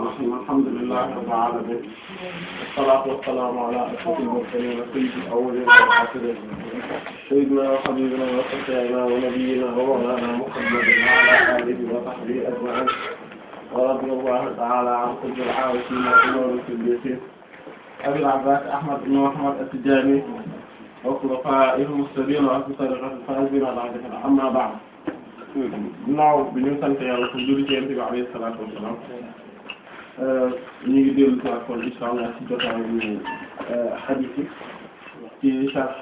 الرحيم الحمد لله رب العالمين والصلاة والسلام على أشرف المرسلين سيد الأولين والآخرين سيدنا وحبيبنا وشفيعنا ونبينا ومولانا محمد وعلى آله وصحبه أجمعين ورضي الله تعالى عن قطب العارفين وإمام الصديقين أبي العباس أحمد بن محمد التجاني وخلفائه المهتدين وأهل طريقة الفائزين بعد أما بعد ginnaaw bi ñu sant yàlla ko julli ci Yonent bi alayhi salaatu wa salaam ñu ngi dellu si kon insha Allah ci jotaayu hadith yi ci sharh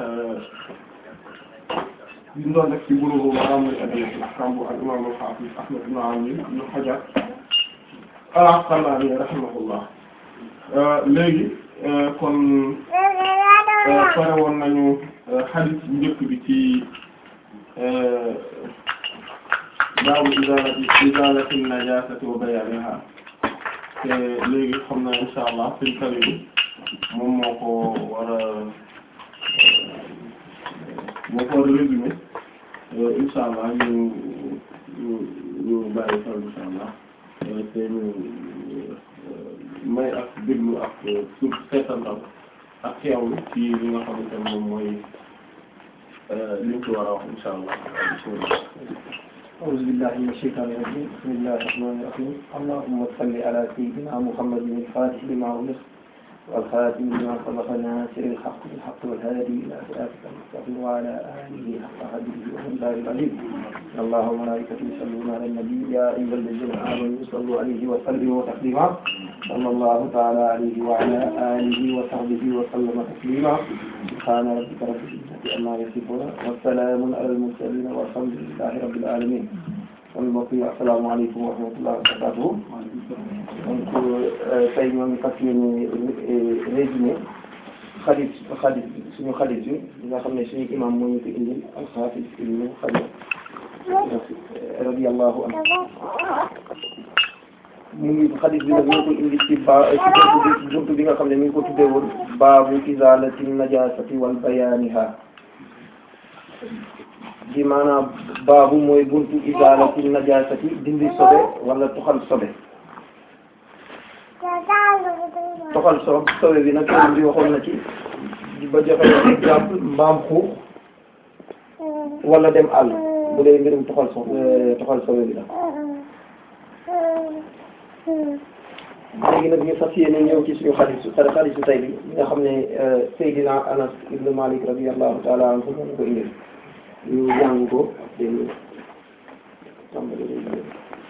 bi ñu doon def ci Buluugh Maraam al-Adillatul Ahkaam bu al-imaam al-haafiz Ahmad ibn Ali ibn Hajar al-Asqalaani rahimahullah léegi kon pare woon nañu hadith bu njëkk bi ci baabu izaalati izaalati najaasati wa bayaanihaa te léegi xam na insha allah seen kari bi moom moo ko war a moo ko war a résumé insha allah ñu ñu ñu bàyyi xel insha allah te ñu may ak déglu ak suuf seetantal ak xeewlu ci li nga xamante ne moom mooy li ñu ci war a wax insha allah bismillah أعوذ بالله من الشيطان الرجيم بسم الله الرحمن الرحيم اللهم صل على سيدنا محمد الفاتح لما أغلق والخاتم لما سبق ناصر الحق بالحق والهادي إلى صراطك المستقيم وعلى آله حق قدره ومقداره العظيم إن الله وملائكته يصلون على النبي يا أيها الذين آمنوا صلوا عليه وسلموا تسليما صلى الله تعالى عليه وعلى آله وصحبه وسلم تسليما سبحان ربك رب العزة عما يصفون والسلام على المرسلين والحمد لله رب العالمين kon mbokk yi asalaamaaleykum wa rahmatullahi wa barakatuh donc tey ñoo ngi fas yéene résumé xadis xadis suñu xadis bi nga xam ne suñu imam moo ñu ko indil alxaafis ibnu Hajar radiyallahu anhu mu ngi xadis bi nag ñu ko indi ci ba ci buntu bi buntu bi nga xam ne mi ngi ko tuddee woon baabu izalati najasati wal bayaniha di maanaam baabu mooy buntu izalati najasati dindi sobe wala toxal sobe toxal so sobe bi nag sëriñ bi waxoon na ci ba joxe exemple mbaam xuux wala dem àll bu dee mbirum toxal so toxal sobe bi la léegi nag ñu fas yéene ñëw ci suñu xadisu xadisu tay bi nga xam ne Seydina Anas ibn Malik radiyallahu ta'ala anhu moo ko indil ñu jàng ko dégg tàmbali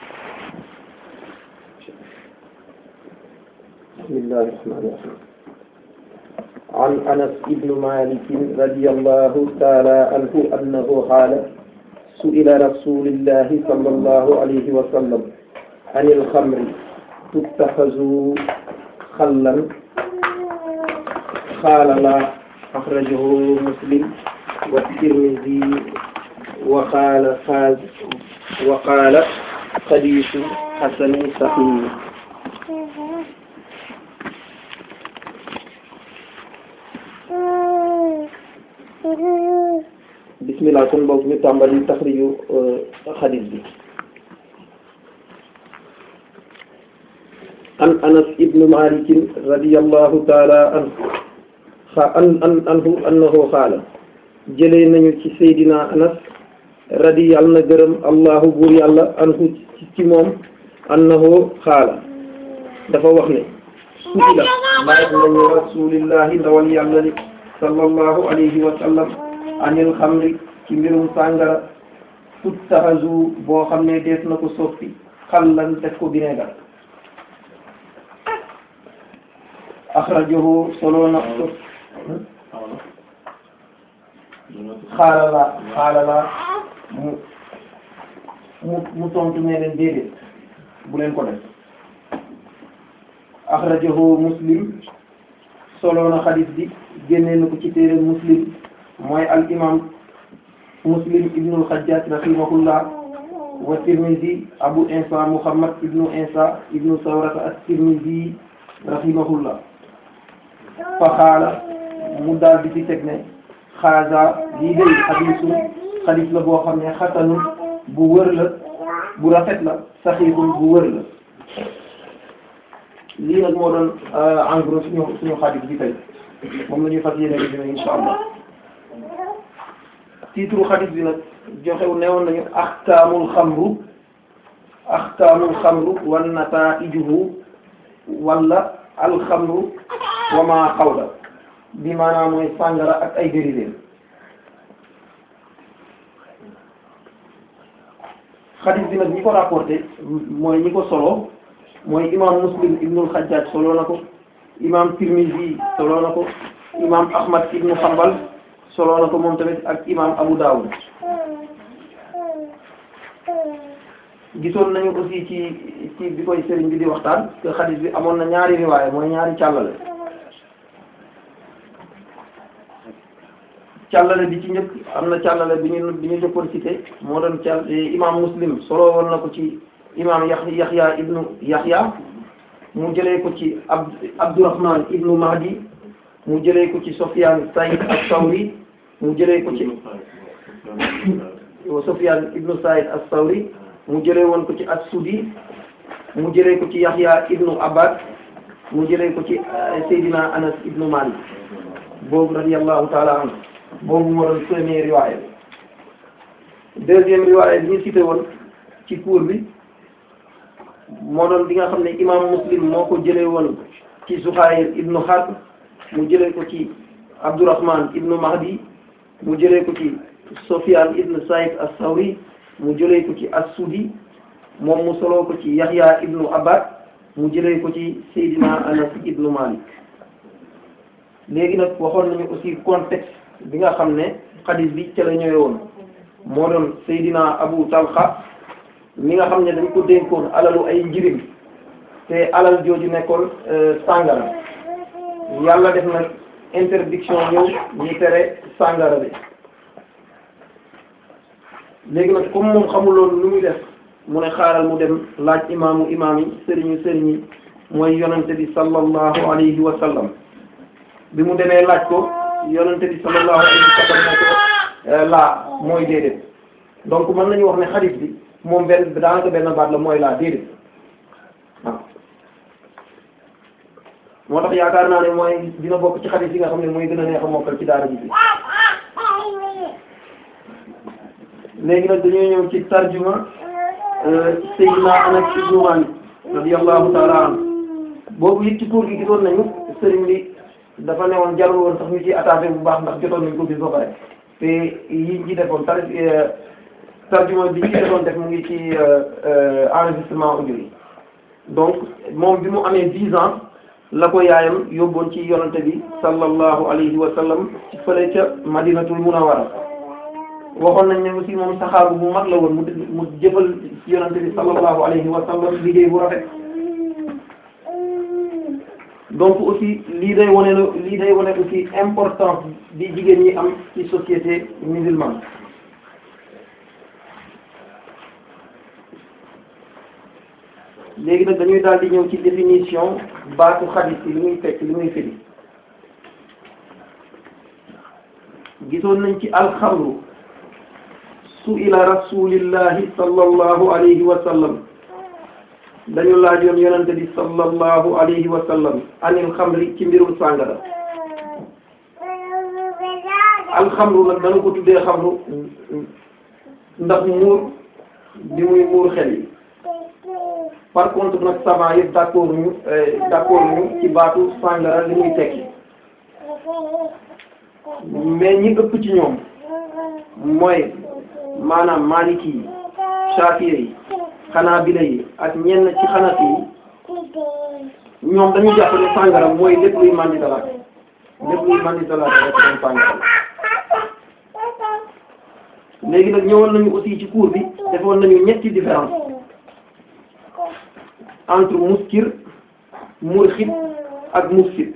bismillahi rahmani rahim an Anas ibn Malik radiyallahu ta'ala anhu annahu qala su'ila rasulillahi sallallahu alayhi wa sallam anil khamri tuttaxazu xallan qaala laa axrajahu muslim wa tirmidi wa qaala xaaz wa qaala xadiisu xasanun saxiih bismillah kon boog ñu tàmbali taxriju xadiis bi an anas ibnu malikin radiyallahu taala anhu xa an an anhu annahu xaala jëlee nañu ci seydina anas radi yàlla na gërëm allahu buur yàlla anhu ci moom annahu xaala dafa wax ne suila laaj nañu rasulillahi ndawal yàlla li sallallahu alayhi wa sallam anil xamri ci mbirum sàngara tuttaxazu boo xam ne dees na ko soppi xallan def ko vinaigre axrajahu solo na ko xaalala xaalala mu mu mu tontu ne leen déedéet bu leen ko def axrajahu muslim solo na xadis bi génne na ko ci téere muslim mooy al imam muslim ibnul xajjaaj rahimahullah wa tirmidi abu insa muhammad ibnu insa ibnu sawrata at tirmidi rahimahullah fa xaala mu daal di ci teg ne xaaza lii day xadiisu xadiis la boo xam ne xasanun bu wër la bu rafet la saxiixun bu wër la lii nag moo doon en gros suñu suñu xadis bi tey moom la ñuy fas yéene résumé insha allah titre xadis bi nag joxew newoon nañu axkaamul xamru axkaamul xamru wan nataijuhu wala alxamru wa ma xawla bi maanaam mooy sàngara ak ay dérivés xadis bi nag ñi ko rapporté mooy ñi ko solo mooy imam muslim ibnul xajjaaj solo na ko imam tirmizi solo na ko imam ahmad ibnu xambal solo na ko moom tamit ak imam abu dawud gisoon nañu aussi ci ci bi koy sëriñ bi di waxtaan que xadis bi amoon na ñaari riwaaya mooy ñaari càllale càllale bi ci njëkk am na càllale bi ñu bi ñu jëkkoon cité moo doon càll imam muslim solo woon na ko ci imam yax yaxya ibnu yaxya mu jëlee ko ci ab abdurahman ibnu mahdi mu jëlee ko ci sofyan saïd as-sawri mu jëlee ko ci sofyan ibnu saïd as-sawri mu jëlee woon ko ci as-sudi mu jëlee ko ci yaxya ibnu abbad mu jëlee ko ci seydina anas ibnu malik boobu radiyallahu taala anhu boobu moo doon premier riwaaya deuxième riwaaya bi ñu cité woon ci cours bi moo doon bi nga xam ne imam muslim moo ko jëlee woon ci Zuhayr ibnu Harb mu jëlee ko ci Abdurrahman ibnu Mahdi mu jëlee ko ci Sufyan ibnu Saïd as-Sawri mu jëlee ko ci as-Sudi moom mu soloo ko ci Yahya ibnu Abbad mu jëlee ko ci Seydina Anas ibnu Malik léegi nag waxoon nañu aussi contexte bi nga xam ne xadis bi ca la ñëwee woon moo doon Seydina Abu Talha mi nga xam ne dañ ko dénkoon alalu ay njirim te alal jooju nekkoon sàngara yàlla def nag interdiction ñëw ñi tere sàngara bi léegi nag comme moom xamuloon lu muy def mu ne xaaral mu dem laaj imaamu imaam yi sëriñu sëriñ yi mooy yonante bi sallallahu alayhi wa sallam bi mu demee laaj ko yonante bi sallallahu alayhi wa sallam ne ko laa mooy déedéet donc mën nañu wax ne xadis bi moom benn daanaka benn baat la mooy laa déedéet waaw moo tax yaakaar naa ne mooy dina bokk ci xadis yi nga xam ne mooy gën a neex a mokkal ci daara ji bi léegi nag dañoo ñëw ci tarjuma Seydina Anas ibnu Malik radiyallahu ta'ala anhu boobu it ci cours gi gisoon nañu sëriñ bi dafa newoon jarul woon sax ñu ci attaché bu baax ndax jotoon nañ ko bis ba pare te yi ci defoon tar tarjuma bi ci defoon def mu ngi ci enregistrement audio yi donc moom bi mu amee dix ans la ko yaayam yóbboon ci yonante bi sallallahu alayhi wa sallam ci fële ca madinatul munawwara waxoon nañ ne aussi moom saxaabu bu mag la woon mu mu jëfal ci yonante bi sallallahu alayhi wa sallam liggéey bu rafet donc aussi lii day wane la lii day wane aussi importance bi jigéen ñi am ci société musulmane léegi nag dañuy daal di ñëw ci définition baatu xadis yi li muy fekk li muy firi gisoon nañ ci alxamru su'ila rasulillahi sallallahu alayhi wa sallam dañu laajoon yonente bi sallallahu alayhi wa sallam anil xamri ci mbirum sàngara alxamru nag dañu ko tuddee xamru ndax muur bi muy muur xel yi par contre nag savant yëpp d'accord ñu d'accord ñu ci baatu sàngara li muy tekki mais ñi ëpp ci ñoom mooy maanaam maliki yi shafi'i yi xanaabila yi ak ñenn ci xanafi yi ñoom dañu jàpp ne sàngara mooy lépp luy mandi dalaate lépp luy mandi dalaate rek doon sàngara léegi nag ñëwoon nañu aussi ci cours bi defoon nañu ñetti différence entre muskir murxit ak mufsit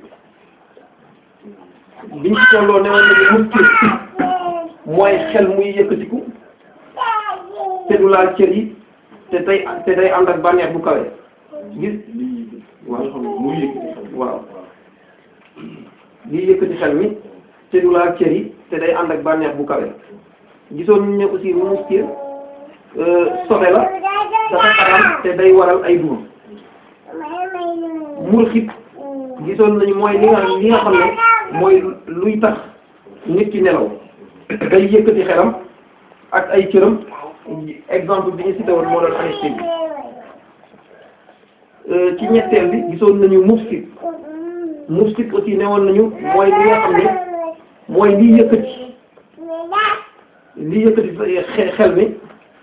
biñ ci tolloo newoon nañu muskir mooy xel muy yëkkatiku te du laal cër yi te tey te day ànd ak bànneex bu kawe gis waaw waaw lii yëkkati xel mi te du laal cër yi te day ànd ak bànneex bu kawe gisoon ñu ne aussi muskir sobe la dafa xaram te day waral ay duma murxit gisoon nañu mooy li nga li nga xam ne mooy luy tax nit ki nelaw day yëkkati xelam ak ay cëram exemple bi ñu cité woon moo doon anesthésie ci ñetteel bi gisoon nañu mufsit mufsit aussi newoon nañu mooy li nga xam ne mooy liy yëkkati liy yëkkati xel mi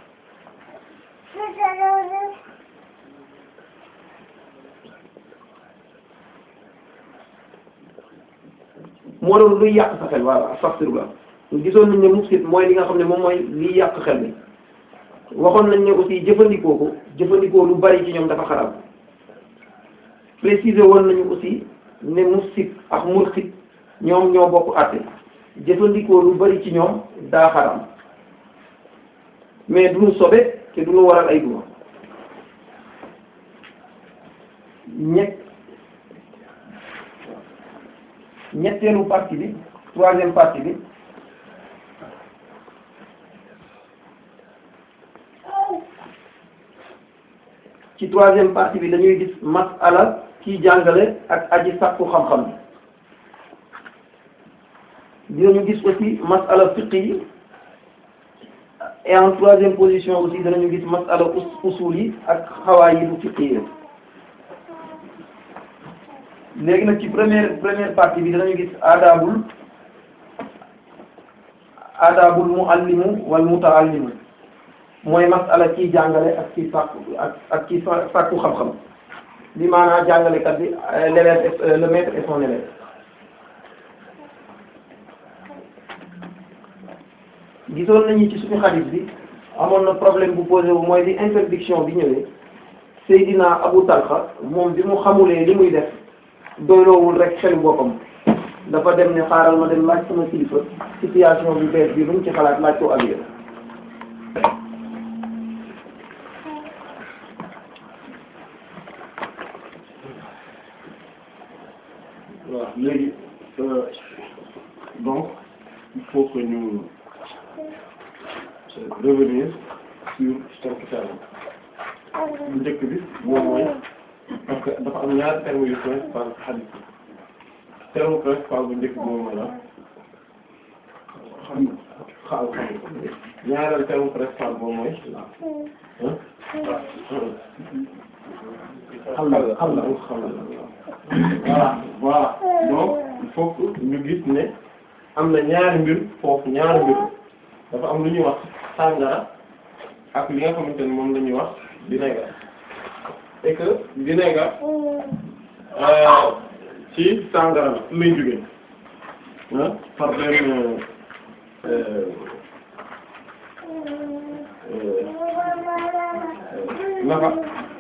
moo doon luy yàq sa xel voilà astaghfirullah gisoon nañ ne mufsit mooy li nga xam ne moom mooy liy yàq xel mi waxoon nañ ne aussi jëfandikoo ko jëfandikoo lu bari ci ñoom dafa xaraam préciser woon nañu aussi ne mufsit ak murxit ñoom ñoo bokk àtte jëfandikoo lu bari ci ñoom daa xaraam mais duñu sobe te duñu waral ay duma ñett ñetteelu partie bi troisième partie bi ci troisième partie bi dañuy gis masala kiy jàngale ak aji sàkku xam-xam bi dinañu gis aussi masala fiqh yi et en troisième position aussi danañu gis masala usul yi ak xawaay yi bu fiqh yi léegi nag ci première première partie bi danañu gis adabul adabul muallimu wal mutaallimu mooy masala kiy jàngale ak kiy sàkku ak ak kiy sàkku xam-xam bi maanaam jàngalekat bi l'élève le maître et son élève gisoon nañu ci suñu xadis bi amoon na problème bu posé wu mooy bi interdiction bi ñëwee Seydina Abu Talha moom bi mu xamulee li muy def doyloowul rek xelu boppam dafa dem ne xaaral ma dem laaj sama kilifa situation bi bees bi luñ ci xalaat laaj ko avier waaw léegi donc il faut que ñu revenir sur cinq termes bu njëkk bi moom mooy parce que dafa am ñaari termes yu principal ci hadith bi terme principal bu njëkk bi moom mooy la xam xaal xam ñaareel terme principal moom mooy xam la xam la xam la voilà voilà donc il faut que ñu gis ne am na ñaari mbir foofu ñaari mbir dafa am lu ñuy wax sàngara ak li nga xamante ne moom la ñuy wax vinaigre et que vinaigre ci sàngara la lay jógee ah par benn naka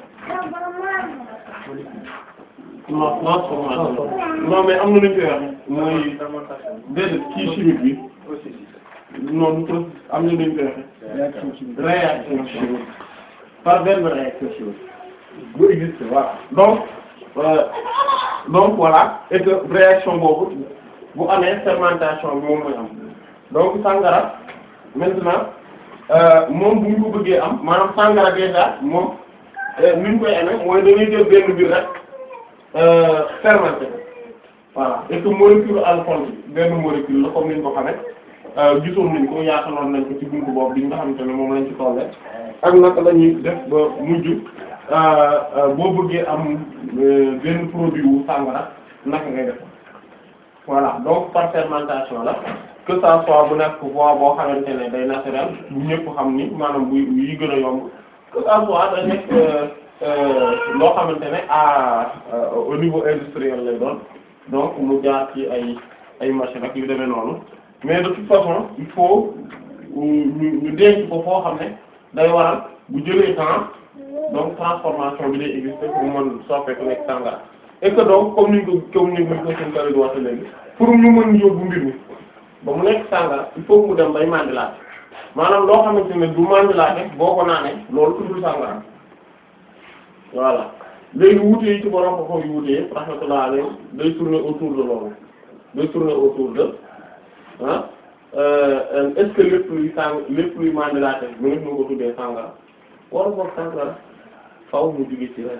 non transformation non mais am na lu ñu koy wax mooy déedéet kii chimique bi non du processus am na lu ñu koy waxee réaction chimique par benn réaction chimique bu existe voilà donc euh, donc voilà et que réaction boobu bu amee fermentation bi moom mooy am donc sangara maintenant moom bu ñu ko bëggee am maanaam sangara déjà moom ni ñu koy amee mooy dañuy jël benn biir rek fermenté voilà et que molécule alcool bi benn molécule la comme ni ñu ko xamee gisoon nañ ko yaataloon nañ ko ci buntu boobu bi nga xamante ne moom lañ ci tolle ak naka la ñuy def ba mujj boo bëggee am benn produit wu sangara naka ngay def voilà donc par fermentation la que ça soit bu nekk voie boo xamante ne day naturel bu ñëpp xam ni maanaam bu yi gën a yomb que ça soit da nekk loo xamante ne à au niveau industriel lay doon donc mu jaar ci ay ay machine ak yu demee noonu mais de toute façon il faut ñu ñu denc ko foo xam ne day waral bu jëlee temps donc transformation bi day exister pour mën soppeeku nekk sangara et que donc comme ni ko comme ni ko suñ kari di waxee léegi pour ñu mën yóbbu mbir mi ba mu nekk sangara il faut mu dem bay mandilaate maanaam loo xamante ne du mandilaate boo ko naanee loolu tuddul sangara voilà léegi wuute yi ci borom ko yu wuute yëpp rahmatullah alayhi day tourner autour de loolu day tourner autour de ah est-ce que lépp luy sang lépp luy mandilaate mu ngi ko tuddee sangara wala boog sangara faaw mu jóge ci leneen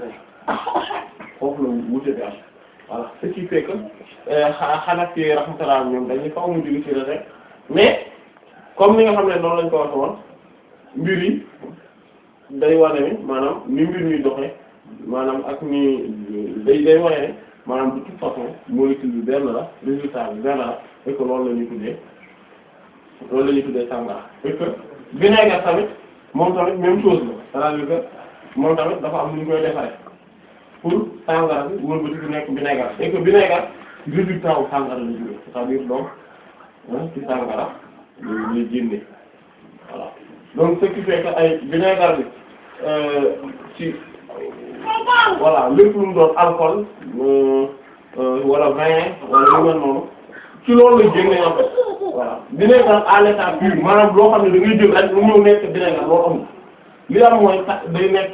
foofu la wute bi am voilà ce qui fait que xanaa fi rahmatullah ñoom dañuy faaw mu jóge ci rek mais comme ni nga xam ne noonu lañ ko waxee woon mbir yi day wane ni maanaam ni mbir mi doxee maanaam ak ni day day wane ne maanaam de toute façon molécule bi benn la résultat bi benn la et que loolu la ñuy tuddee loolu la ñuy tuddee sangara et que vinaigre tamit moom tamit même chose la c'est-à-dire que moom tamit dafa am nu ñu koy defaree pour sangara bi wëlbati bu nekk vinaigre et que vinaigre résultat wu sangara la jógee c'est-à-dire donc ci sangara ñuy génne voilà donc ce qui fait que ay vinaigre bi ci voilà lépp lu mu doon alcool wala vin wala lu mel noonu ci loolu la génne en fait voilà vinaigre à l'état pur maanaam loo xam ne da ngay jël rek mu ñëw nekk vinaigre loo amul li am mooy sax day nekk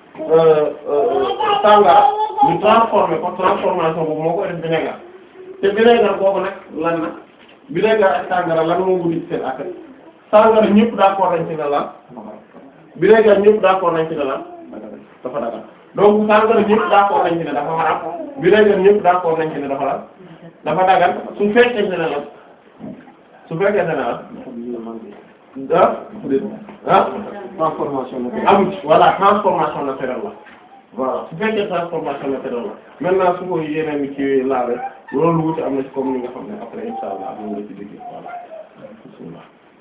sangara ñu transformé ko transformation boobu moo koy def vinaigre te vinaigre boobu nag lan na vinaigre ak sangara lan moo wudi ci seen affaire sangara ñëpp d'accord nañ ci ne lan vinaigre ñëpp d'accord nañ ci ne lan dafa dagal donc sangara ñëpp d'accord nañ ci ne dafa xaraam vinaigre ñëpp d'accord nañ ci ne dafa lan dafa dagal su fekkee ne la su fekkee ne la ah ah transformation naturelle. am ci voilà transformation naturelle la voilà su fekkee transformation naturelle la maintenant su ko yeneen ni ci laale loolu wuute am na ci comme ni nga xam ne après insha allah moom la ci liggéey voilà bismillah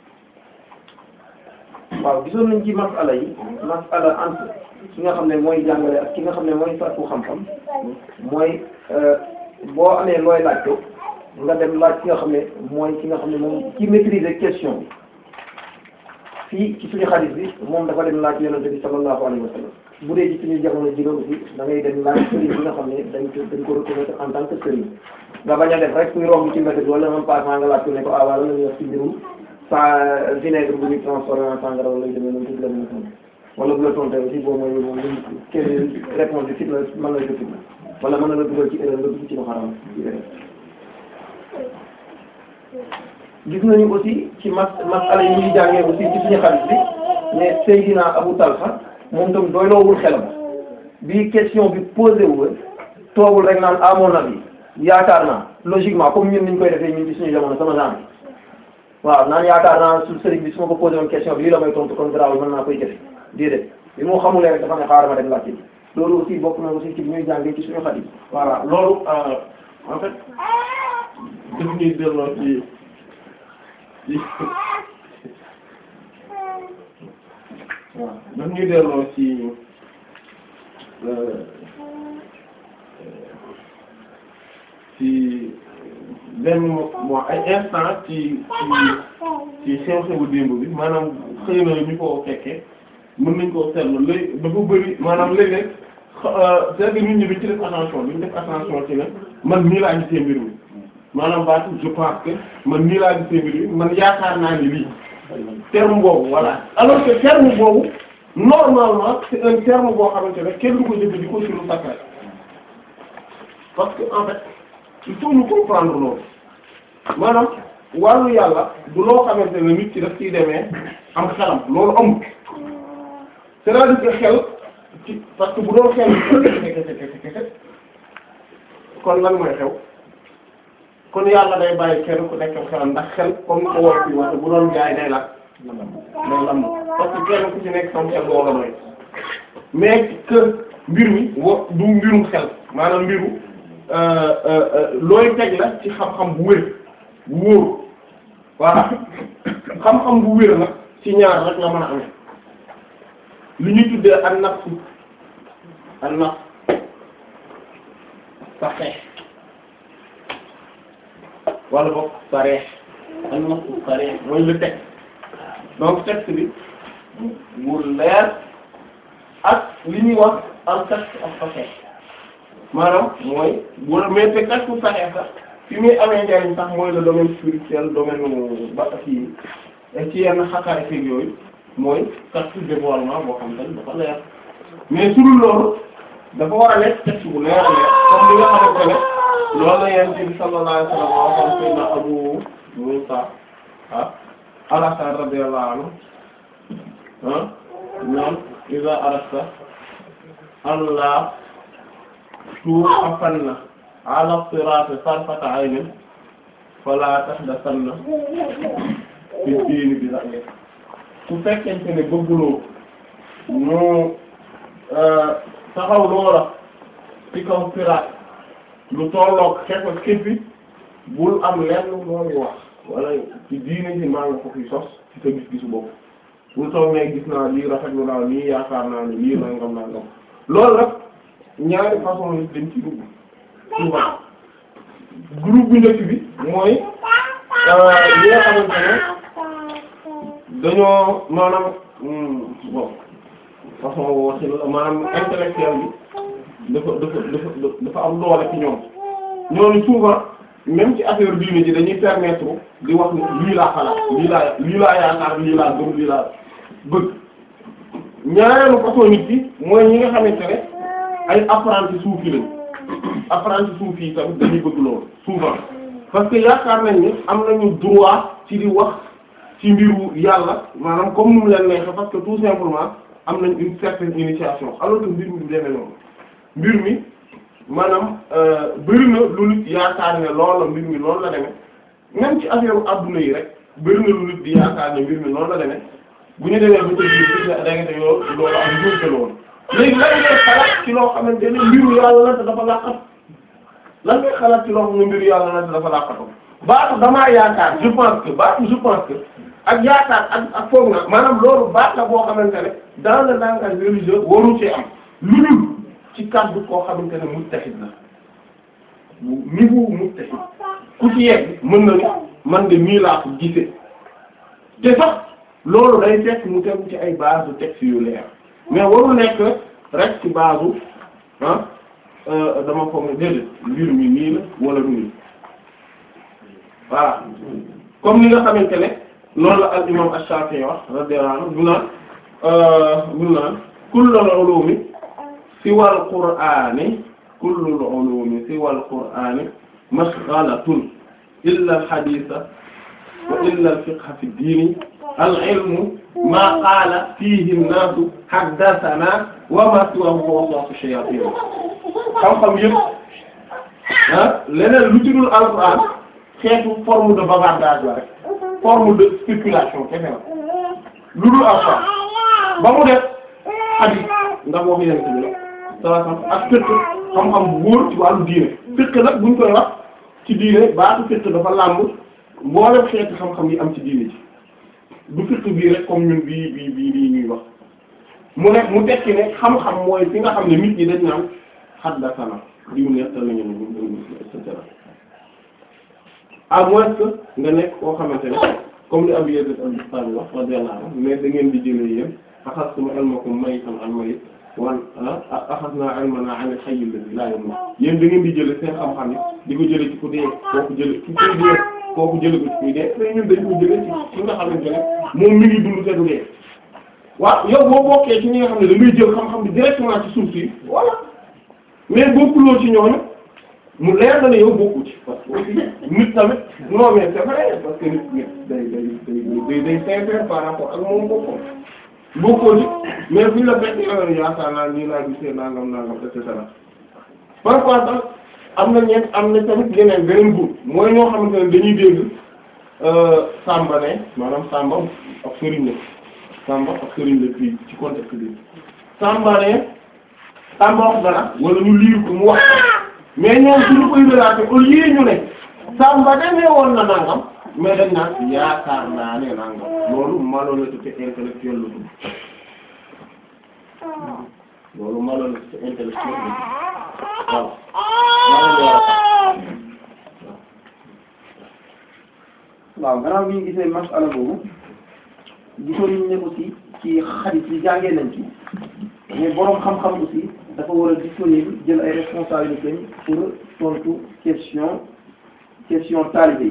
waaw gisoon nañ ci masala yi masala entre ki nga xam ne mooy jàngale ak ki nga xam ne mooy fàttu xam-xam mooy boo amee looy laajte nga dem laaj ki nga xam ne mooy ki nga xam ne moom ci maîtriser question bi fii ci suñu xadis bi moom dafa dem laaj yonente bi sallallahu alayhi wa sallam bu dee ci suñu jamono ji aussi da ngay dem laaj sëriñ bi nga xam ne dañ ko dañ ko reconnaître en tant que sëriñ nga bañ a def rek kuy romb ci mbedd bi wala même passement nga laaj ko ne ko ah waaw lan la ñuy wax ci mbirum sa vinaigre bu ñu transformé en sangara wala yu demee noonu tuuti la ñu xam wala bu la tontee aussi boobu mooy moom luñ kenn réponse bi fit la mën na la jot wala mën na la dugal ci erreur nga dugg ci lu xaram ci erreur gis nañu aussi ci mas masala yi ñuy jàngee aussi ci suñu xarit bi ne Seydina Abu Talha moom tam doyloowul xelam bi question bi posé wu toogul rek naan à mon avis yaakaar naa logiquement comme ñun niñ koy defee ñun ci suñu jamono sama genre waaw naan yaakaar naa su sëriñ bi su ma ko posé woon question bi lii la may tontu kon garaawul mën naa koy jëfe déedéet bi moo xamulee rek dafa ne xaaral ma dem laajte bi loolu aussi bokk na aussi ci bi ñuy jàngee ci suñu xarit voilà loolu en fait daf ñuy delloo ci ci waaw daf ñuy delloo ci ci benn mo ay instant ci ci ci xew-xewu démb bi maanaam xëy na ñu ko fekkee mën nañ koo seetlu léegi dafa bëri maanaam léeg-léeg c'est que nit ñi duñ ci def attention duñ def attention ci ne man nii laa gisee mbir mi maanaam baatu je pense que man nii laa gisee mbir mi man yaakaar naa ni lii terme boobu voilà alors que terme boobu normalement c'est un terme boo xamante ne kenn du ko jëfandikoo ci lu sacré parce que en fait il faut ñu comprendre loolu maanaam wàllu yàlla du loo xamante ne nit ci daf ciy demee am xelam loolu amul c'est-à-dire que xel ci parce que bu doon xel kese kese kese kese kon lan mooy xew kon yàlla day bàyyi kenn ku nekk xelam ndax xel comme ni ko war ci wax bu doon jaay day la day lam parce que kenn ku ci nekk sam xel moo la mooy mais que mbir mi wo du mbirum xel maanaam mbiru looy teg la ci xam-xam bu wér bu wóor voilà xam-xam bu wér nag ci ñaar rek la mën a amee li ñuy tuddee an nafsu an nafs saxeex wala boog sareex an nafsu sareex mooy le texte donc texte bi mu leer ak li ñuy wax en texte ak saxeex maanaam mooy bu la mais te texte saxeex sax fi muy amee njariñ sax mooy le domaine spirituel domaine ba kii ci yenn xakaay feeg yooyu mooy texte dévoilement boo xam ne dafa leer mais su dul loolu dafa war a nekk texte bu leer a leer comme li nga xamante ne loolu la yonent bi sallallahu alayhi wa sallam waxoon sayyidina Abu Musa ah al-Ash'ari radiyallahu anhu ah ñoom iza arasta Allah tuwaqafanna ala siraati sarfata aynin fala tahdathanna fi diini bi ra'yi su fekkente ne bëgguloo ñu taxaw loola ci kaw siraat lu tolloog xefa xippi bul am lenn looy wax wala ci diine ji maa nga ko fi sos ci sa gis-gisu bopp bul toog ne gis naa lii rafetlu naa lii yaakaar naa ne lii nangam nangam loolu nag ñaari façon yi dañ ci dugg souvent groupe bu njëkk bi mooy li nga xamante ne dañoo maanaam bon façon woo ci la maanaam intellectuel bi dafa dafa dafa dafa am doole ci ñoom ñooñu souvent même ci affaire diine ji dañuy permettre di wax ni lii laa xalaat lii laa lii laa yaakaar lii laa gëm lii laa bëgg ñaareelu façon nit bi mooy ñi nga xamante ne ay apprenti soufi lañ apprenti soufi yi tamit dañuy bëgg loolu souvent parce que yaakaar nañ ni am nañu droit ci di wax ci mbiru yàlla maanaam comme nu mu leen neexee parce que tout simplement am nañ une certaine initiation alors que mbir mi du demee noonu mbir mi maanaam bëri na lu nit yaakaar ne loolu la mbir mi noonu la demee même ci affaire adduna yi rek bëri na lu nit di yaakaar ne mbir mi noonu la demee bu ñu demee ba ca biir da nga te yoo loolu am njuumte loolu léegi lan ngay xalaat ci loo xamante ne mbiru yàlla la te dafa laqatu lan ngay xalaat ci loo xam ne mbiru yàlla la te dafa laqatu baatu damaa yaakaar je pense que baatu je pense que ak yaakaar ak ak foog na maanaam loolu baat la boo xamante ne dans le langage religieux waru ci am lu dul ci kàddu koo xamante ne mujtahid la bu niveau mujtahid ku ci yegg mën na ni man de nii laa ko gisee te sax loolu day fekk mu tegu ci ay base de texte yu leer mais waru nekk rek ci base ah dama foog ne déedéet mbir mi nii la wala du nii voilà comme ni nga xamante ne noonu la al imam ash-Shafi'i wax radiyallahu anhu bu naan bu naan kullul ulumi siwal qur'ani kullul ulumi siwal qur'ani mashghalatun illa al-haditha wa illa al-fiqha fi ad-din al-ilmu ma qaala fiihi an-naasu haddathana wa ma siwahu waswasu shayatin xam-xam yëpp ah leneen lu ci dul alquran xeetu forme de bavardage la rek forme de spéculation kese la lu dul alquran ba mu def hadith ndax boo ko yëngu ci biir salaam ak fiqh xam-xam bu wóor ci wàllu diine fiqh nag buñ koy wax ci diine baatu fiqh dafa làmb mboolem xeetu xam-xam yi am ci diine ji. du fiqh bii rek comme ñun bii bii bii bii ñuy wax mu ne mu tekki ne xam-xam mooy fi nga xam ne nit ñi dañ naan haddathana diw nettal nañu ne et cetera à moins que nga nekk koo xamante ne comme li Abu Yazid al-Bistami wax radiyallahu anhu mais da ngeen di jëlee yéen axastum ilmakum maytan an mayit wan axasna ilmana an al-hayy alladhi la yamut yéen da ngeen di jëlee seen xam-xam yi di ko jëlee ci ku dee kooku jëlee ci kuy dee kooku jëlee ko ci kuy dee mais ñun dañ ko jëlee ci ki nga xamante ne moom mi ngi dund te du dee waaw yow boo bokkee ci ñi nga xam ne da ngay jël xam-xam bi directement ci suuf si voilà mais bokkuloo ci ñooñu mu leer na ne yow bokku ci parce que aussi nit tamit non mais c'est vrai parce que nit nit day day day day sincère par rapport ak moom boppam bokkoo ci mais buñ la fekk yow yaakaar naa nii laa gisee nangam nangam et cetera parfois sax am na ñeent am na tamit yeneen beneen groupe mooy ñoo xamante ne dañuy dégg Samba ne maanaam Samba ak Serigne la Samba ak Serigne la fii ci contexte bi Samba ne Samba wax dara wala ñu lire ko mu wax mais ñoom suñu koy relaté au lieu ñu ne Samba demee woon na nangam mais dañ naan yaakaar naa ne nangam loolu malhonnêteté intellectuelle la tudd loolu malhonnêteté intellectuelle la tudd waaw gannaaw bi ñu gisee masala boobu gisoon nañ ne aussi ci xarit yi jàngee nañ ci mais boroom xam-xam aussi dafa war a disponible jël ay responsabilités pour tontu question question talibé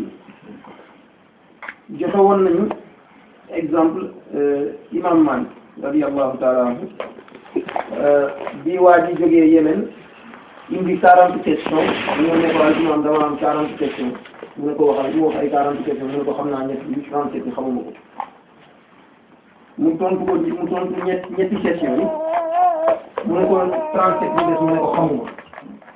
yi joxe woon nañu exemple imam Malik radiyallahu ta'ala anhu bi waa ji jógee Yémen indi quarante questions ñoo ne ko al imam dama am quarante questions mu ne ko waxal mu wax ay quarante questions mu ne ko xam naa ñett yi trente-sept yi xamuma ko mu tontu ko mu tontu ñett ñetti questions yi mu ne ko trente-sept yi des mu ne ko xamuma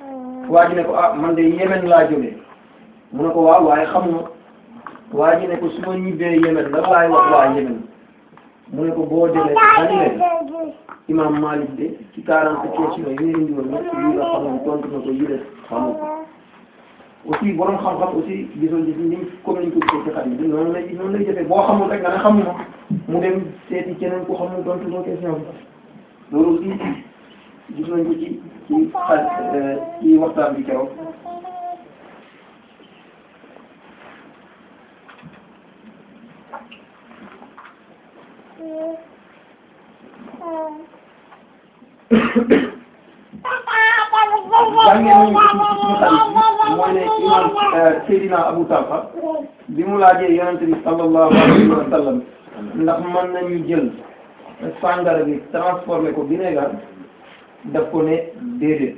waa ji ne ko ah man de Yemen laa jógee mu ne ko waaw waaye xamuma waa ji ne ko su ma ñibbee Yemen lan laay wax waa Yemen mu ne ko boo demee xani leen imam Malik de ci quarante questions yi ñu indi woon ñëpp yi nga xamoon tontu na ko yi des xamu ko aussi borom xam-xam aussi gisoon gis ni comme niñ ko gisee ci xarit bi noonu lay noonu lay defee boo xamul rek nga ne xamuma mu dem seeti keneen ku xamul tontu ko question bi loolu aussi gis nañ ko ci ci xal ci waxtaan bi keroog jàngee nañu ko ci suñu xarit bi mooy ne imam Seydina Abu Talha bi mu laajee yonente bi sallallahu alayhi wa sallam ndax mën nañu jël sàngara bi transformé ko vinaigre daf ko ne déedéet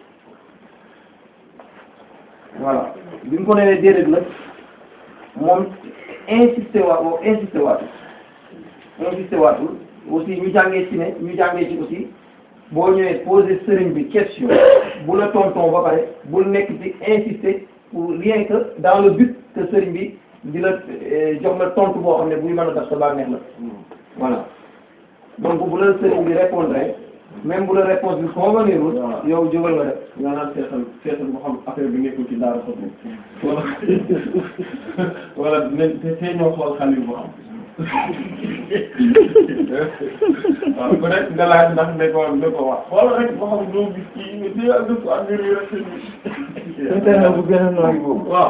voilà bi mu ko nee déedéet nag moom insisté waat moom insisté waatul insisté waatul aussi ñu jàngee ci ne ñu jàngee ci aussi boo ñëwee poser sëriñ bi question bu la tonton ba pare bul nekk ci insister pour rien que dans le but que sëriñ bi di la jox la tontu boo xam ne buy mën a def sa bànneex la voilà donc bu la sëriñ bi répondre même bu la réponse bi convenirul yow jógal nga def nga naan seetal seetal boo xam affaire bi nekkul ci daara sotti wala wala ne te tey ñoo xool xale boo xam waaw ku nekk nga laaj ndax ne ko ne ko wax xool rek boo xam doo gis kii mais tey ak dëkk ak mbir yi rek internet bu gën a nooy boobu waaw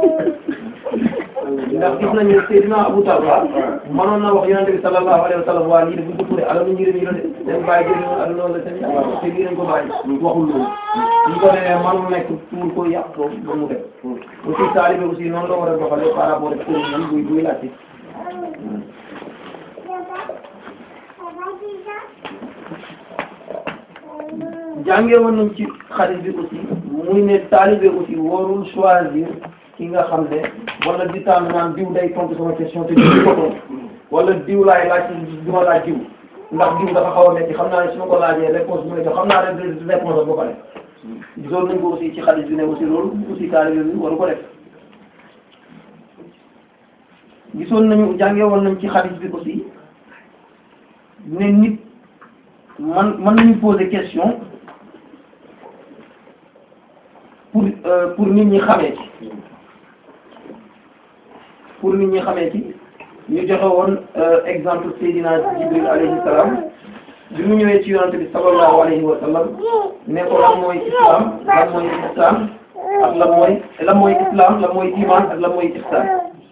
ndax gis nañu Seydina Abu Talha mënoon na wax yonente bi sallallahu alayhi wa sallam waa lii de buñ ko tuddee alalu njëriñ yi la de seen bàyyi jëriñ woon ak loolu la seen te lii lañ ko bàyyi waxul loolu ñu ko nee manul nekk tuur ko yàq ko ba mu def aussi taalibe aussi noonu la war a doxale par rapport ak sëriñam buy buy laajte jàngee woon nañ ci xarit bi aussi muy ne taalibe aussi warul choisir ki nga xam ne wala di tànn naan diw day tontu sama question te diw ko tontu wala diw laay laaj du ma laaj diw ndax diw dafa xaw a métti xam naa ne su ma ko laajee réponse bi may jox xam naa rek réponse am ba pare gisoon nañ ko aussi ci xarit bi ne aussi loolu aussi taalibe bi waru ko def gisoon nañu jàngee woon nañ ci xarit bi aussi ne nit man mën nañu poser question pour pour nit ñi xamee ci pour nit ñi xamee ci ñu joxe woon exemple Seydina Jibril alayhi salaam bi mu ñëwee ci yonante bi sallallahu alayhi wa sallam ne ko lan mooy islam lan mooy ihsan ak lan mooy lan mooy islam lan mooy iman ak lan mooy ihsan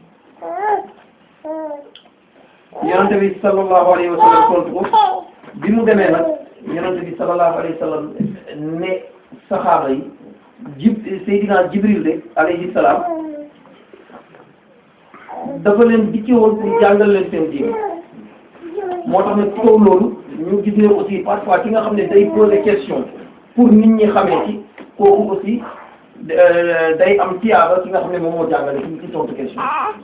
yonante bi sallallahu alayhi wa sallam tontu ko bi mu demee nag yonante bi sallallahu alayhi wa sallam ne saxaaba yi jib Seydina Jibril de alayhi salaam dafa leen dikki woon pour jàngal leen seen diine moo tax nag ci kaw loolu ñu gis ne aussi parfois ki nga xam ne day poser question pour nit ñi xamee ci kooku aussi day am tiyaaba ki nga xam ne moom moo jàngale ci ci tontu question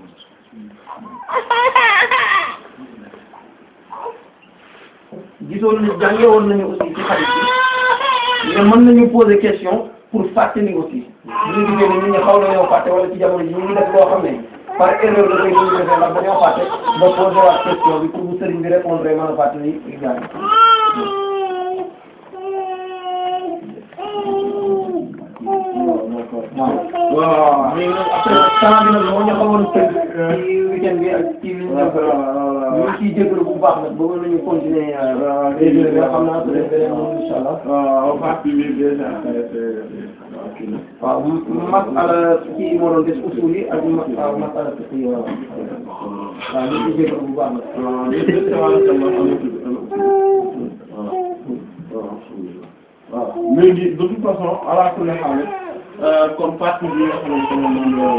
gisoon ni jànge woon nañu aussi ci xarit bi mais mën nañu poser question pour fàttali aussi ñu ngi gisee ne nit ñi xaw na ñoo fàtte wala ci jamono ji ñu ngi def loo xam ne par erreur la koy ñu defee ndax dañoo fàtte ba posé waat question bi pour bu sëriñ bi répondre mën a fàttali gars yi waaw léegi nag après temps bi nag moo ñu xawoon tënk ci weekend bi ak ci liñ def ñu ngi ciy jégalu bu baax nag bëggoon nañu continuer léegi nag xam naa peut être beneen moom incha allah waaw partie bi déjà waaw masala kii moo doon des usul yi ak waaw masala fiqh yi waaw waaw ñu ngi jégalu bu baax nag waaw léegi de toute façon ala kulli haal comme partie bi nga xamante ne moom la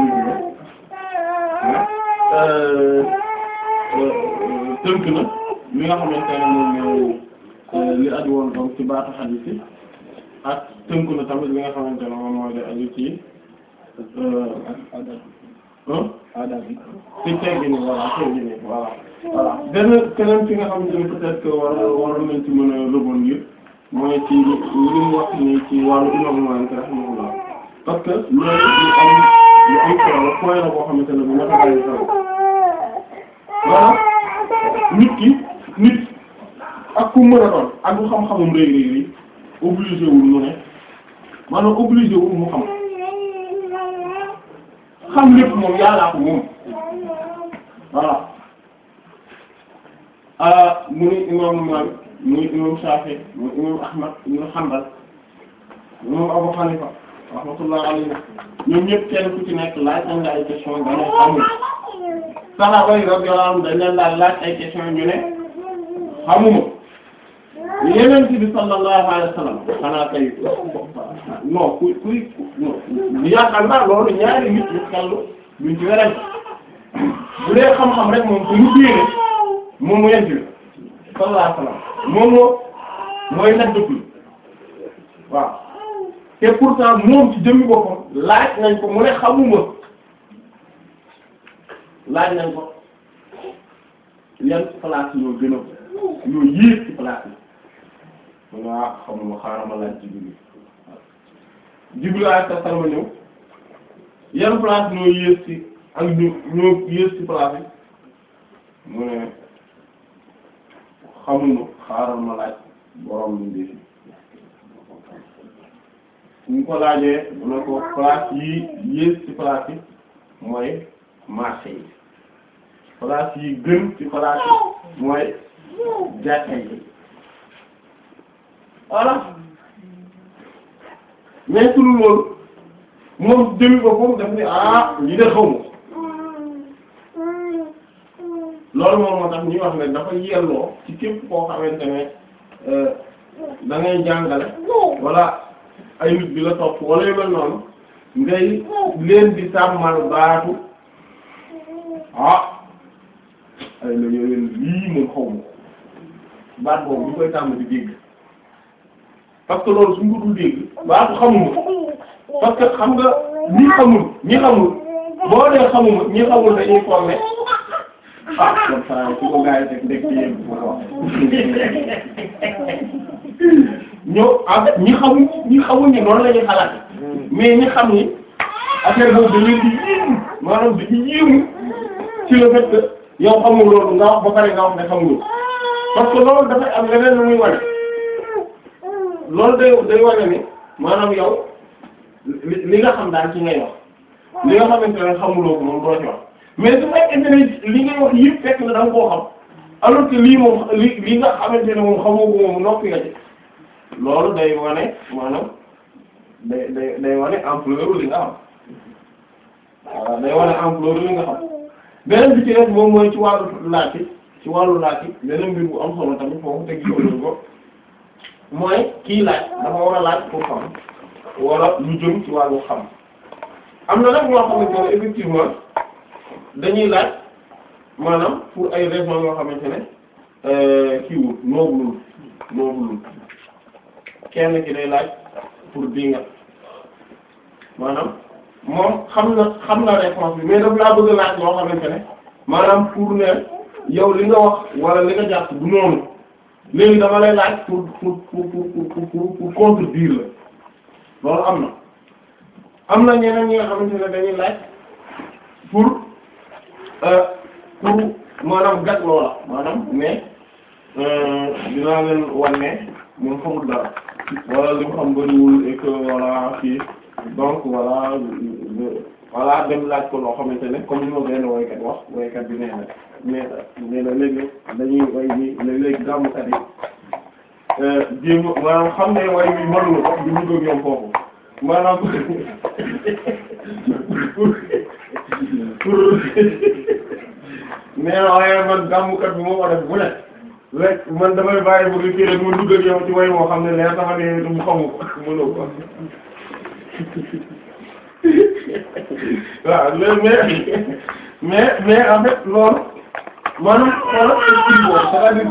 tënk na li nga xamante ne moom li aju woon donc ci baatu xadiis yi ak tënk na tamit li nga xamante ne moom mooy li aju ci adab bi ci teggi ni voilà teggi ni voilà voilà benn keneen fi nga xamante ne peut-être que war waroon nañ ci mën a rebondir mooy ci li mu wax ni ci wàllu imam Maalik rahimahullah parce que loolu lu am lu am solo la point la boo xamante ne bu ma ta bàyyi xel maanaam nit ki nit ak ku mën a doon ak bu xam-xamum réy réy réy obligé wul mu ne maanaam obligé wul mu xam xam lépp moom yàllaa ko moom voilà ah muy imam Maalik muy imam Shafi muy imam Ahmad ibn Hanbal imam Abu Hanifa rahmatullah alayhi ñoom ñëpp kenn ku ci nekk laaj nañ la ay question dana xamul saxaaba yi radiyallahu anhum dañ leen daal laaj ay question ñu ne xamuma yeneen bi sallallahu alayhi wa sallam xanaa kay non kuy kuy non yaakaar naa loolu ñaari nit ñu xellu duñ ci werante bu dee xam-xam rek moom suñu diine moom mu yent bi sallallahu alayhi wa sallam moom moo mooy nag dëkk waaw te pourtant moom ci jëmmi boppam laaj nañ ko mu ne xamuma laaj nañ ko yan place ñoo gën a ñoo yéeg ci place yi mun waa xamuma xaaral ma laaj Jibril Jibril alayhi salaam ñëw yan place ñoo yées ci ak ñu ñoo yées ci place yi mu ne xamuma xaaral ma laaj borom bi ndefi ñu ko laajee mu ne ko place yi yées ci place yi mooy marché yi place yi gën ci place yi mooy jàkka yi voilà mais sunu loolu moom jëmi ko foofu daf ni ah li de xaw ma loolu moom moo tax ñuy wax ne dafa yelloo ci képp koo xamante ne da ngay jàngale wala ay nit bi la topp wala yu mel noonu ngay leen di sàmmal baatu ah ay la yooyu lii moom xaw ma baat boobu ñu koy tàmm di dégg parce que loolu suñ ko dul dégg baatu xamuma parce que xam nga ñi xamul ñi xamul boo dee xamuma ñi xamul dañuy formé ah comme ça su ko gars yi teg ndek ci yéen bu ko ñoo ah ñi xamul ñi xamul ñi noonu la ñuy xalaat mais ñi xam ni affaire boobu dañuy di yéemu maanaam dañuy yéemu ci le fait que yow xamul loolu nga wax ba pare nga wax ne xamul parce que loolu dafay am leneen lu muy wane loolu day day wane ni maanaam yow li li nga xam daal ci ngay wax li nga xamante ne xamuloo ko moom doo ci wax mais su fekkente ne li ngay wax yëpp fekk na da nga koo xam alors que lii moom li li nga xamante ne moom xamoo ko moom noppi nga ci loolu day wane maanaam day day day wane ampleur li nga xam waaw day wane ampleur li nga xam beneen bi ci def moom mooy ci wàllu laaj ci wàllu laaj beneen mbir bu am solo tamit foofu teg gisoon ko mooy kii laaj dafa war a laaj pour xam wala lu jëm ci wàllu xam am na nag ñoo xamante ne effectivement dañuy laaj maanaam pour ay raisons yoo xamante ne kii wul noobulul noobulul kenn ki day laaj pour dinga maanaam moom xam na xam na réponse bi mais daf laa bëgg a laaj loo xamante ne maanaam pour ne yow li nga wax wala li nga jàpp du noonu léegi dama lay laaj pour pour pour pour pour pour contredire la loolu am na am na ñeneen ñi nga xamante ne dañuy laaj pour pour maanaam gàtt loola maanaam mais dinaa leen wan ne moom xamul dara wala li mu xam bëriwul et que voilà fii donc voilà voilà dem laaj ko loo xamante ne comme ni ma benn woykat wax woykat bi nee na nee na nee na léegi dañuy way bi léegi gàmmukat yi jéem maanaam xam ne way bi mënuñu ko du ñu ko ñoom foofu maanaam pour pour nee na waaye man gàmmukat bi moo ko def bu ne rek man damay bàyyi bu kii rek mu dugg ak yow ci way moo xam ne leer sama ne du mu xamu ko mënoo ko waaw mais mais mais en fait loolu maanaam xoolal esprit boobu c'est-à-dire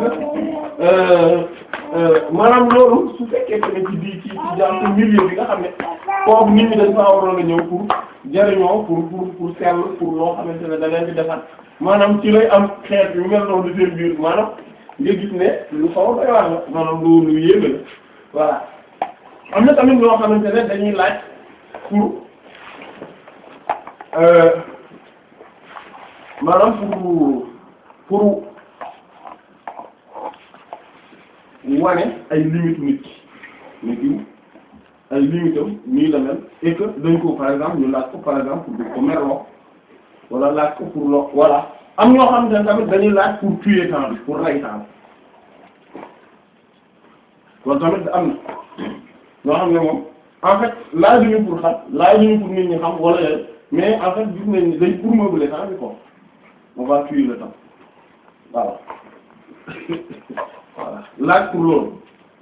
que maanaam loolu su fekkee tamit ci di ci ci jàpp milieu bi nga xam ne foofu nit ñi dañ faa waroon a ñëw pour jariñoo pour pour pour sell pour loo xamante ne da leen di defar maanaam ci lay am xeet yu mel noonu seen biir maanaam nga gis ne lu xaw a doy waar la maanaam lu lu yéeme la voilà am na tamit ñoo xamante ne dañuy laaj pour maanaam pour pour wane ay limites nit ki nit ki ay limites am nii la mel et que dañ ko par exemple ñu laaj ko par exemple pour ko merloo wala laaj ko pour lo voilà am ñoo xamante ne tamit dañuy laaj pour tuer temps bi pour rey temps loolu tamit am na ñoo xam ne moom en fait laajuñu pour xam laajuñu pour nit ñi xam wala yooyu mais en fait gis nañ ni dañ pour meubler temps bi quoi on va tuer le temps voilà voilà laaj pour loolu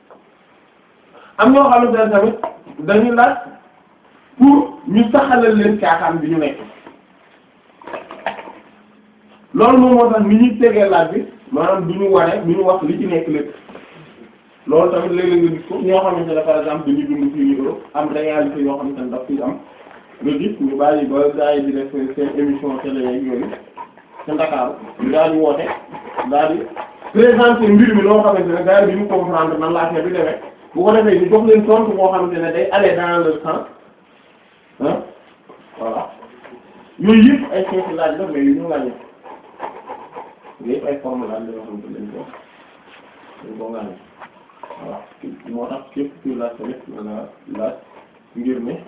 am ñoo xamante ne tamit dañuy laaj pour ñu saxalal leen caaxaan bi ñu nekk loolu moom moo tax ni ñuy tegee laaj bi maanaam du ñu wane du ñu wax li ci nekk lépp loolu tamit léeg-léeg nga gis ko ñoo xamante ne par exemple dañuy dund fii Europe am réalité yoo xamante ne daf fi am nga gis ñu bàyyi ba gars yi di def seen émission télé yeeg yooyu ca Dakar ñu daal di woote daal di présenter mbir mi loo xamante ne gars yi duñu comprendre nan la affaire bi demee bu ko defee ñu jox leen tontu boo xamante ne day aller dans le sens ah voilà yooyu yëpp ay xeeti laaj la mais yu ñu laaj yëpp ay forme laaj la yoo xamante ne dañ ko dañ ko ngaañ voilà moo tax képp kuy laaj tamit da nga laaj ngir ne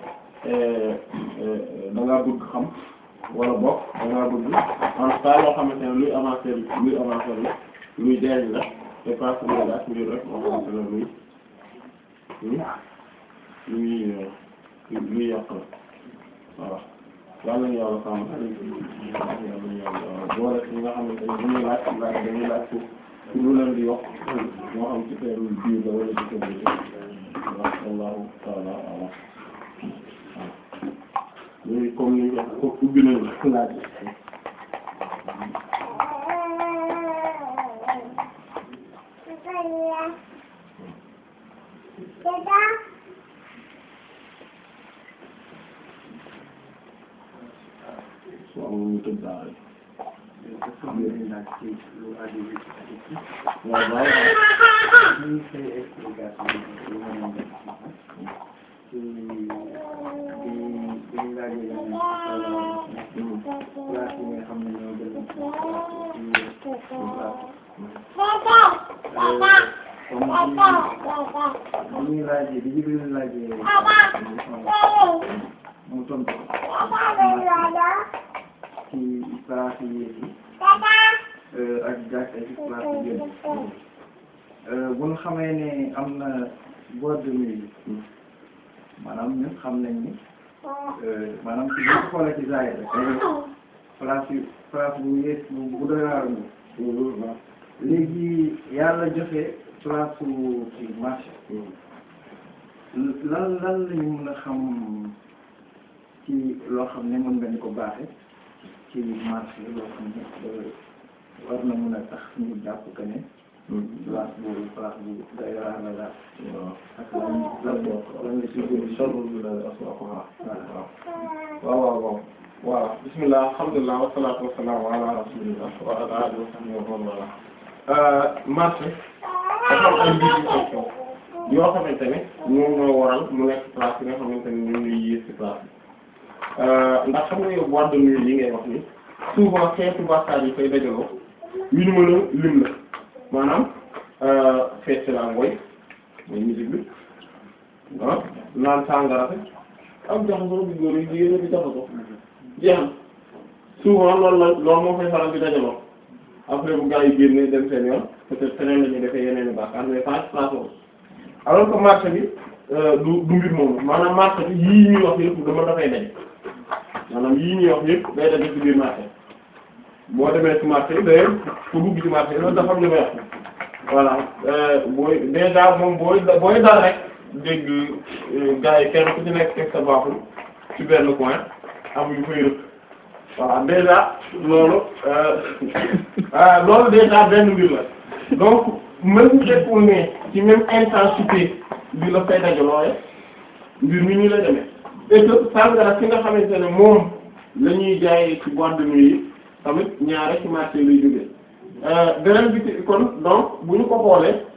da ngaa bëgg xam wala bokk da ngaa bëgg en tout cas loo xamante ne luy avancer luy avancer la luy jariñ la c'est pas que luy laaj ngir rek loo xamante ne luy luy luy yàq la voilà yàlla nañu yàlla sàmm yàlla nañu yàlla boole ci ñi nga xamante ne bu ñuy laaj laaj dañuy laaj pour pour lu leen di yokk moo xam ci teelu biir la wala ci teelu bi wallahu ta'ala a'lam léegi comme ni nga ko ubbi nañu laaj so amul ñu tëj daal rek waaw waaw ñuy laajee bi Jibril laajee mu tontu ci place yi ak jàkk ci place yi bu ñu xamee ne am na boîte de nuit maanaam ñun xam nañ ni maanaam ci bu xoolee ci zaahir rek place yu place bu yées bu bu doy waar nga léegi yàlla joxe place su ci marché lan lan lañu mën a xam ci loo xam ne mën nga ñu ko baaxe ci marché loo xam ne war na mën a tax ñu jàpp que ne place boobu place bu doy waar la daal ak lan lan lan la si gën sharru min aswaquha waaw waaw waaw waaw bismillah alhamdulillah wassalatu wassalamu ala rasulillah wa ala alihi wa sahbihi wa man wala marché dafa am ay mbir yu question yoo xamante ne ñoom ñoo waral mu nekk place yi nga xamante ne ñoom ñuy yées ci place bi ndax xam nga yow boîte de nuit yi ngay wax ni souvent xeetu bàkkaar yi koy dajaloo yu ñu mën a lim la maanaam feet ci la ngoy mooy musique bi ah naan sàngara ak jaxasoo bi góor yi jigéen ñi di jaxasoo jeex na souvent loolu la loolu moo fay faral di dajaloo après bu gaa yi génnee dem seen yoon peut-être feneen la ñuy defee yeneen i bàkkaar mais pas place boobu alors que marché bi du du mbir moomu maanaam marché bi yii ñuy wax yëpp dama dafay dañ maanaam yii ñuy wax yëpp day daje ci biir marché boo demee ci marché yi d'ailleurs pour dugg ci marché yi loolu dafa am lu may wax voilà booy déjà moom booy booy dal rek dégg gars yi kenn ku ci nekk teg sa baaxul ci benn coin am yu fay rëkk voilà déjà loolu ah loolu déjà benn mbir la donc même bu fekkul ne ci même intensité bi la fay dajaloo mbir mi nii la demee et que sàngara si nga xamante ne moom la ñuy jaayee ci boîte de nuit yi tamit ñaare ci marché lay jógee beneen bi ci kon donc bu ñu ko xoolee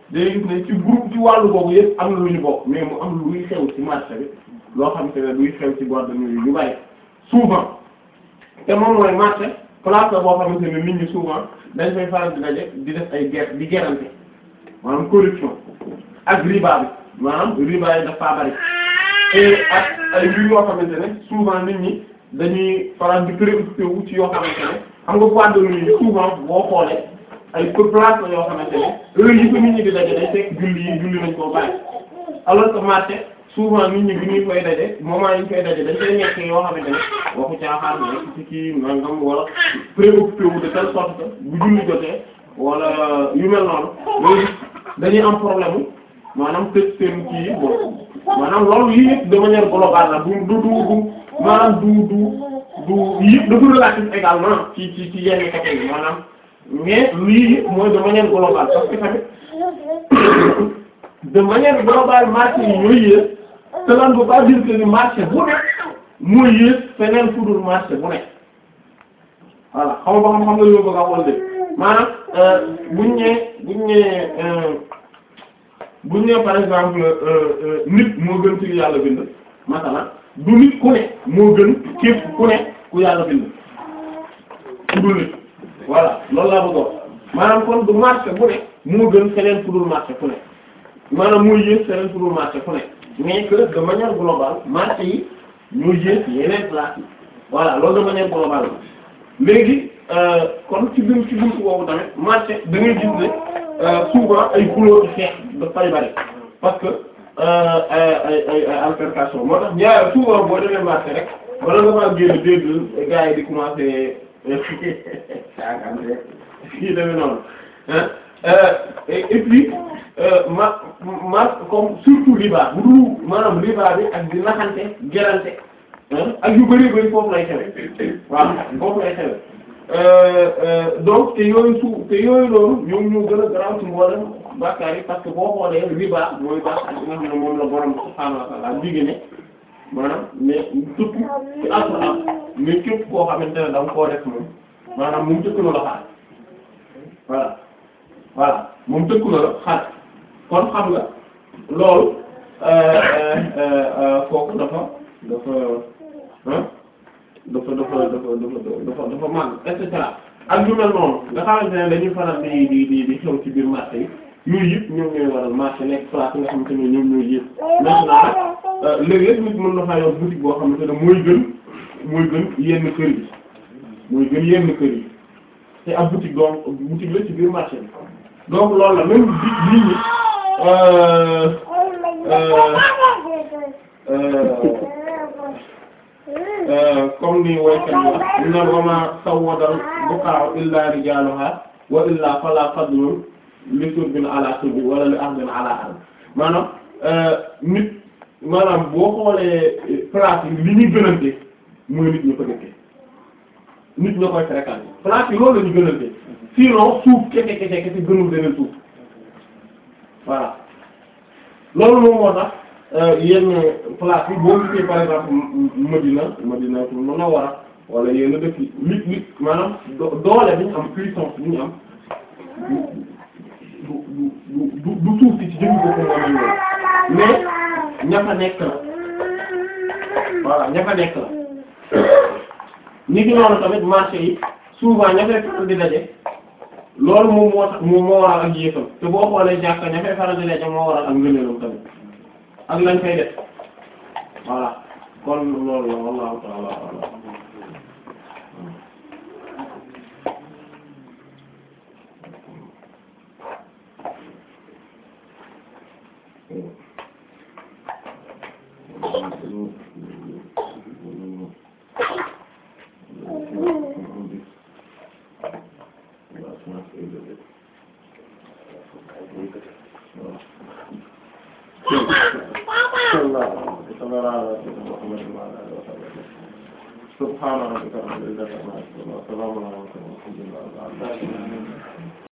day gis ne ci groupe ci wàllu boobu yëpp am na lu ñu bokk mais mu am luy xew ci marché bi loo xamante ne luy xew ci boîte de nuit yu bari souvent te moom mooy marché place la boo xamante ne nit ñi souvent dañ fay faral di daje di def ay guerre di gerante maanaam corruption ak riba bi maanaam riba yi dafa bari et ak ay mbir yoo xamante ne souvent nit ñi dañuy faral di préoccupé wu ci yoo xamante ne xam nga boîte de nuit souvent boo xoolee ay place la yoo xamante ne heure yi ko nit ñi di daje day fekk julli yi julli nañ koo bàyyi alors que marché souvent nit ñi bi ñuy koy daje moment yi ñu koy daje dañ koy nekk yoo xamante ne waxu caaxaan nekk ci kii nangam wala préoccupé wu de telle sorte que bu julli jotee wala yu mel noonu loolu dañuy am problème mu maanaam tëj seen kii yi bon maanaam loolu yii yëpp de manière globale la du du du du maanaam du du du yëpp dafa relatif également ci ci ci yenn côté yi maanaam mais lii yëpp mooy de manière globale parce que tamit de manière globale marché yi ñooy yées cela ne veut pas dire que ni marché bu nekk mooy yées feneen fu dul marché bu nekk voilà xam nga ba xam xam nga li ma bëgg a wax de maanaam buñ ñëwee buñ ñëwee buñ ñëwee par exemple nit moo gën ci yàlla bind masalan du nit ku ne moo gën képp ku ne ku yàlla bind ku dul nit voilà loolu laa bëgg a wax maanaam kon du marché bu ne moo gën feneen fu dul marché fu ne maanaam mooy yées feneen fu dul marché fu ne mais que de manière globale marché yi ñoo yées yeneen place yi voilà loolu de manière globale la léegi kon ci biir ci buntu boobu tamit marché da ngay gis ne souvent ay couleurs xeex dafay bari parce que ay ay ay altercation moo tax ñaar souvent boo demee marché rek wala nga maa génn dégg gars yi di commencer kii demee noonu et puis ma ma comme surtout riba bu dul maanaam riba bi ak di naxante gerante ak yu bari bari foofu lay xewe waaw foofu lay xewe donc te yooyu su te yooyu loolu ñoom ñoo gën a garaaw ci mboolem bàkkaar yi parce que boo xoolee riba mooy bàkkaar bi nga xam ne moom la borom subhaanahu wa ta'ala digg ne maanaam mais surtout ci Alxuraan mais képp koo xamante ne da nga koo def moom maanaam moom tëkk na la xaar voilà voilà moom tëkk na la xaar kon xam nga loolu kooku dafa dafa ah dafa dafa dafa dafa dafa dafa màgg et cetera ak yu mel noonu nga xamante ne dañuy faral di di di di xew ci biir marché yi yooyu yëpp ñoom ñooy waral marché nekk place nga xamante ne ñoom ñooy yëpp maintenant nag léeg-léeg nit mën na faa yor boutique boo xamante ne mooy gën mooy gën yenn kër yi mooy gën yenn kër yi te ab boutique donc boutique la ci biir marché bi donc loolu la même bi nit ñi comme ni waykat la inna wama sawwadal buqa'u illa rijaluha wa illa fala fadlun li surbin ala surbi wala li ardin ala ard maanaam nit maanaam boo xoolee place yi li ñuy gënante mooy nit ñu ko dëkkee nit ñoo koy fréquenter place yi loolu la ñu gënante sinon suuf kese kese kese gënul beneen suuf voilà loolu moom moo tax yenn place yi boo gisee par exemple Madina Madina Munawwara wala yenn dëkk yi nit nit maanaam doole bi ñu am puissance bi ñu am du du du du suuf si ci jënd ko moo mel noonu mais ña fa nekk la voilà ña fa nekk la ni ki noonu tamit marché yi souvent ña fay faral di daje loolu moom moo tax moom moo waral ak yéefam te boo xoolee jàkka ña fay faral di daje moo waral ak ngëneelam tamit ak lañ fay def voilà kon loolu la wallahu ta'ala a'lam subhaana rabbika rabbil izzati amma yasifun wa salaamun ala al mursalin walhamdulillahi rabbil alamin